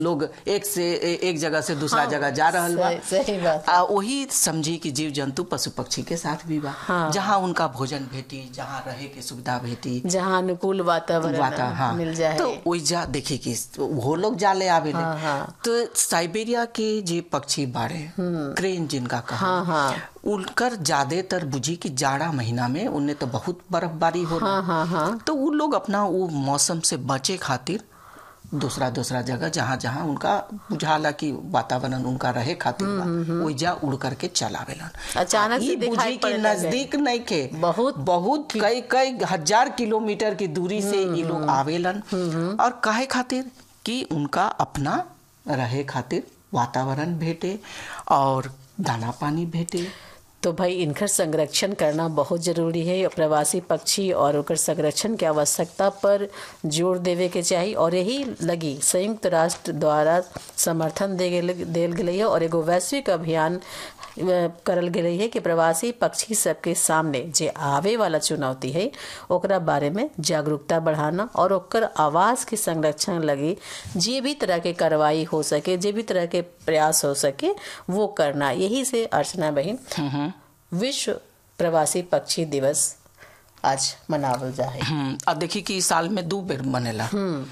लोग एक से ए- एक जगह से दूसरा जगह जा रहल बा सही- सही बात आ वही समझी कि जीव जंतु पशु पक्षी के साथ भी बा हाँ। जहाँ उनका भोजन भेटी जहाँ रहे के सुविधा भेटी जहाँ अनुकूल वातावरण वाता हाँ मिल जाए तो ओइजा देखी कि वो लोग जाले आवे हाँ, हाँ। तो साइबेरिया के जे पक्षी बाड़े क्रेन जिनका कहा हाँ हाँ उनकर ज्यादातर बुझी कि जाड़ा महीना में उन्हें तो बहुत बर्फबारी हो हाँ हाँ हाँ तो वो लोग अपना वो मौसम से बचे खातिर दूसरा दूसरा जगह जहाँ जहाँ उनका बुझाला कि वातावरण उनका रहे खातिर बा ओइजा उड़ करके चलावेलन अचानक आ, से ई दिखाई बुझी कि पड़े लगे। नजदीक नहीं के बहुत बहुत कई कई हजार किलोमीटर की दूरी से ये लोग आवेलन और काहे खातिर कि उनका अपना रहे खातिर वातावरण भेटे और दाना पानी भेटे तो भाई इनकर संरक्षण करना बहुत जरूरी है प्रवासी पक्षी और ओकर संरक्षण के आवश्यकता पर जोर देवे के चाही और यही लगी संयुक्त राष्ट्र द्वारा समर्थन दे गेल देल गेलै है और एगो वैश्विक अभियान अ, करल गेलै है कि प्रवासी पक्षी सबके सामने जे आवे वाला चुनौती है ओकरा बारे में जागरूकता बढ़ाना और ओकर आवाज के संरक्षण लगी जे भी तरह के कार्रवाई हो सके जे भी तरह के प्रयास हो सके वो करना यही से अर्चना बहन विश्व प्रवासी पक्षी दिवस आज मनावल जाए हम्म, अब देखी कि इस साल में दू बेर मनेला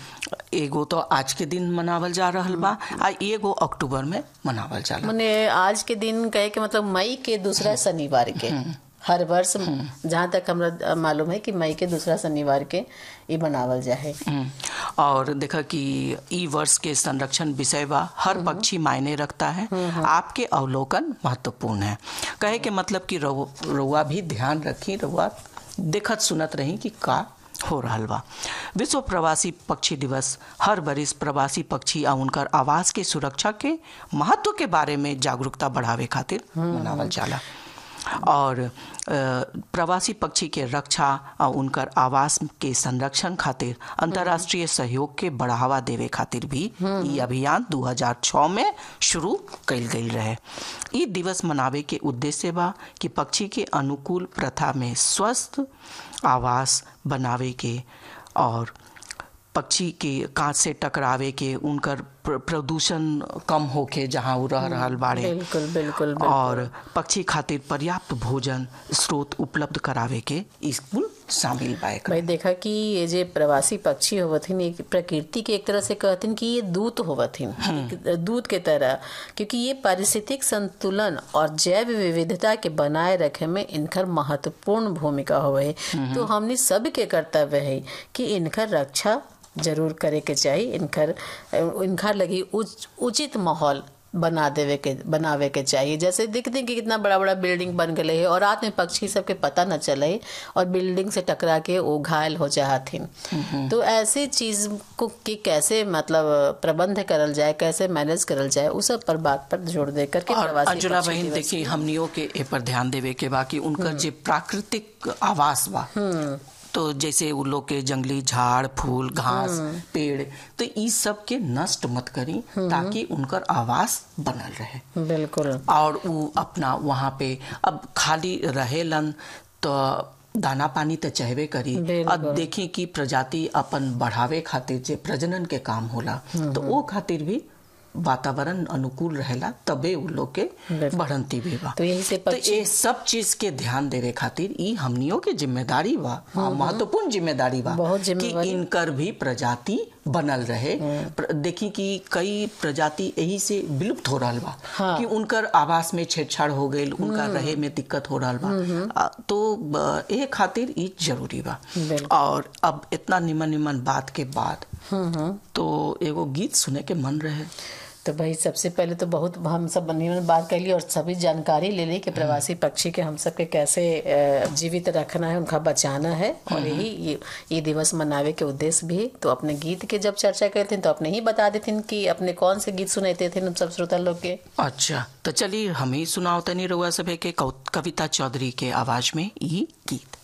एगो तो आज के दिन मनावल जा रहल बा आ एगो अक्टूबर में मनावल जाला मने आज के दिन कहे के मतलब मई के दूसरा शनिवार के हर वर्ष जहाँ तक हमरा मालूम है कि मई के दूसरा शनिवार के ये मनावल जाए हम्म, और देखा कि ई वर्ष के संरक्षण विषय बा हर पक्षी मायने रखता है आपके अवलोकन महत्वपूर्ण है कहे के मतलब कि रउ- रउआ भी ध्यान रखी रउआ देखत सुनत रही कि का हो रहल बा विश्व प्रवासी पक्षी दिवस हर बरिस प्रवासी पक्षी आ उनकर आवास के सुरक्षा के महत्व के बारे में जागरूकता बढ़ावे खातिर मनावल जाला और अ, प्रवासी पक्षी के रक्षा और उनकर आवास के संरक्षण खातिर अंतर्राष्ट्रीय सहयोग के बढ़ावा देवे खातिर भी ई अभियान 2006 में शुरू कइल गइल रहे ई दिवस मनावे के उद्देश्य बा कि पक्षी के अनुकूल प्रथा में स्वस्थ आवास बनावे के और पक्षी के कांच से टकरावे के उनकर प्र- प्रदूषण कम होके जहाँ वो रह रहल बाड़े बिल्कुल बिल्कुल बिल्कुल। और पक्षी खातिर पर्याप्त भोजन स्रोत उपलब्ध करावे के स्कूल शामिल बा एकरा। भाई देखा कि ये जे प्रवासी पक्षी होवथिन एक प्रकृति के एक तरह से कहथिन कि ये दूत होवथिन एक दूत के तरह क्योंकि ये पारिस्थितिक संतुलन और जैव विविधता के बनाए रखे में इनकर महत्वपूर्ण भूमिका होवे है तो हमने सब के कर्तव्य है कि इनकर रक्षा जरूर करे के चाहिए इनकर इनका लगी उच, उचित माहौल बना देवे के बनावे के चाहिए जैसे देखते हैं कि कितना बड़ा बड़ा बिल्डिंग बन गए है और रात में पक्षी सबके पता न चले और बिल्डिंग से टकरा के वो घायल हो जाथिन तो ऐसी चीज को कि कैसे मतलब प्रबंध करल जाए कैसे मैनेज करल जाए उस सब पर बात पर जोर दे करके और प्रवासी अंजुला पक्षी बहन दिवस देखिए हमनियों के ए पर ध्यान देवे के बा कि उनकर जे प्राकृतिक आवास बा तो जैसे उ लोग के जंगली झाड़ फूल घास पेड़ तो ई सब के नष्ट मत करी ताकि उनकर आवास बनल रहे बिल्कुल और वो अपना वहाँ पे अब खाली रहेलन तो दाना पानी तो चाहबे करी बिल्कुल। अब देखी कि प्रजाति अपन बढ़ावे खातिर जे प्रजनन के काम होला तो वो खातिर भी वातावरण अनुकूल रहेला तबे उ लोग के बिल्कुल। बढ़ंती भी बा तो यही से तो पक्षी ये सब चीज के ध्यान देवे खातिर ई हमनियों के जिम्मेदारी बा हाँ, महत्वपूर्ण जिम्मेदारी बा बहुत कि जिम्मेवारी। इनकर भी प्रजाति बनल रहे प्र- देखी कि कई प्रजाति यही से विलुप्त हो रहल बा हाँ। कि उनकर आवास में छेड़छाड़ हो गई उनका रहे में दिक्कत हो रहल बा आ, तो ब- ए खातिर ई जरूरी बा बिल्कुल। और अब इतना निमन निमन बात के बाद तो एगो गीत सुने के मन रहे तो भाई सबसे पहले तो बहुत हम सब बनी बात कर ली और सभी जानकारी ले ली कि प्रवासी पक्षी के हम सब के कैसे अ, जीवित रखना है उनका बचाना है और यही ये, ये दिवस मनावे के उद्देश्य भी है। तो अपने गीत के जब चर्चा करते तो अपने ही बता देते कि अपने कौन से गीत सुनाते थे हम सब श्रोता लोग के अच्छा तो चलिए हम ही सुनाओ तनी रउआ सभे के कौ- कविता चौधरी के आवाज में ई गीत